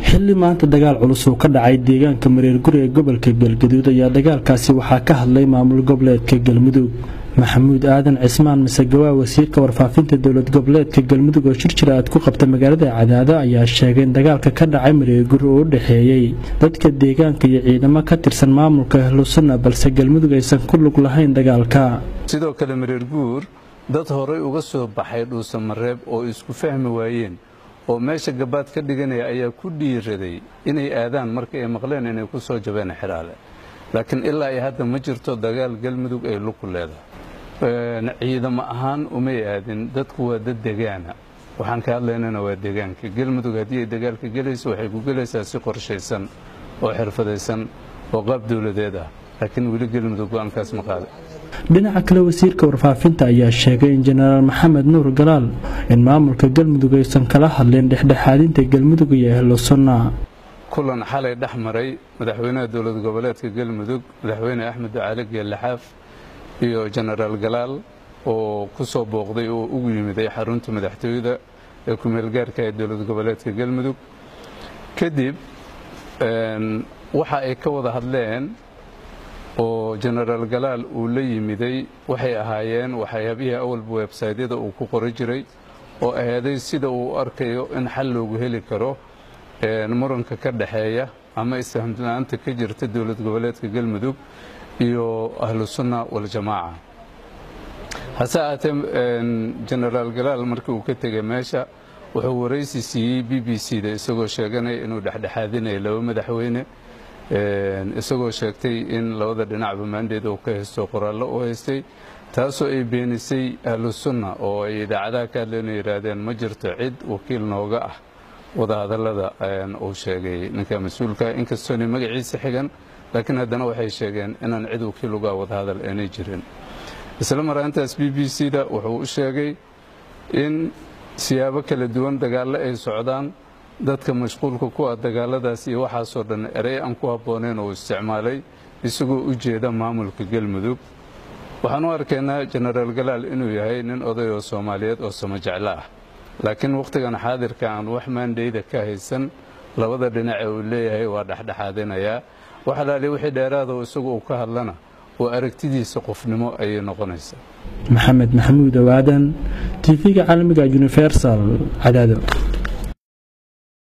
xilli maanta dagaal culus uu ka dhacay deegaanka mareer guri ee gobolka galgaduud ayaa dagaalkaasi waxaa ka hadlay maamul goboleedka galmudug maxamuud aadan cismaan masegawaa wasiirka warfaafinta dowlad goboleedka galmudug oo shir jira aad ku qabta magaalada cadaado ayaa sheegay in dagaalka ka dhacay mareerguri uu u dhexeeyey dadka deegaanka iyo ciidamo ka tirsan maamulka ahlusunna balse galmudug aysan ku lug lahayn dagaalka sidoo kale mareerguur dad horay uga soo baxay dhuusamareeb oo isku fahmi waayeen oo meesha gabaad ka dhiganaya ayaa ku dhiiraday inay aadaan marka ay maqleen inay ku soo jabeen xidhaale laakiin ilaa ay hadda ma jirto dagaal galmudug ay luku leedahay ciidamo ahaan umay aadin dadku waa dad degaana waxaan ka hadlaynana waa degaanka galmudug haddii ay dagaalka gelayso waxay ku gelaysaa si qorshaysan oo xirfadaysan oo qaab dowladeed ah laakiin weli galmudug go-aankaas ma qaada dhinaca kale wasiirka warfaafinta ayaa sheegay in jenaraal maxamed nuur galaal in maamulka galmudug aysan kala hadlin dhexdhexaadinta galmudug iyo ahlu sunna kulan xalay dhex maray madaxweynaha dowlad goboleedka galmudug madaxweyne axmed ducaale geelaxaaf iyo jenaraal galaal oo ku soo booqday oo ugu yimiday xarunta madaxtooyada ee ku-meelgaarka ee dowlad goboleedka galmudug kadib waxa ay ka wada hadleen oo jenaraal galaal uu la yimiday waxay ahaayeen waxyaabihii awalba websaydyada uu ku qori jiray oo ahaaday sida uu arkayo in xal loogu heli karo muranka ka dhexeeya ama isfahamla-aanta ka jirta dowlad goboleedka galmudug iyo ahlu sunna waljamaaca hase ahaatee jenaraal galaal markii uu ka tegay meesha wuxuu waraysi siiyey b b c da isagoo sheeganaya inuu dhexdhexaadinayo laba madaxweyne isagoo sheegtay in labada dhinacba maandeeda uu ka haysto qoraallo u haystay taasoo ay beenisay ahlu sunna oo ay idaacadaha ka hadleen yidhaahdeen ma jirto cid wakiil nooga ah wadahadallada uu sheegay ninka mas-uulka inkastoona magaciisa xigan laakiin haddana waxay sheegeen inaan cid wakiil uga wadahadal aanay jirin isla maraantaas b b c da wuxuu u sheegay in siyaabo kala duwan dagaallo ay socdaan dadka mashquulka ku ah dagaaladaas iyo waxaasoo dhan erey aan ku habbooneyn oo isticmaalay isagoo u jeeda maamulka galmudug waxaan u arkaynaa jenaraal galaal inuu yahay nin oday oo soomaaliyeed oo sama jeclo ah laakiin wakhtigan xaadirka aan wax maandhayda ka haysan labada dhinace uu leeyahay waa dhexdhexaadinayaa wax alaali wixii dheeraado isagu uu ka hadlana oo aragtidiisa qofnimo ayay noqonaysaa maxamed maxamuud owaadan tv-ga caalamiga universal cadaado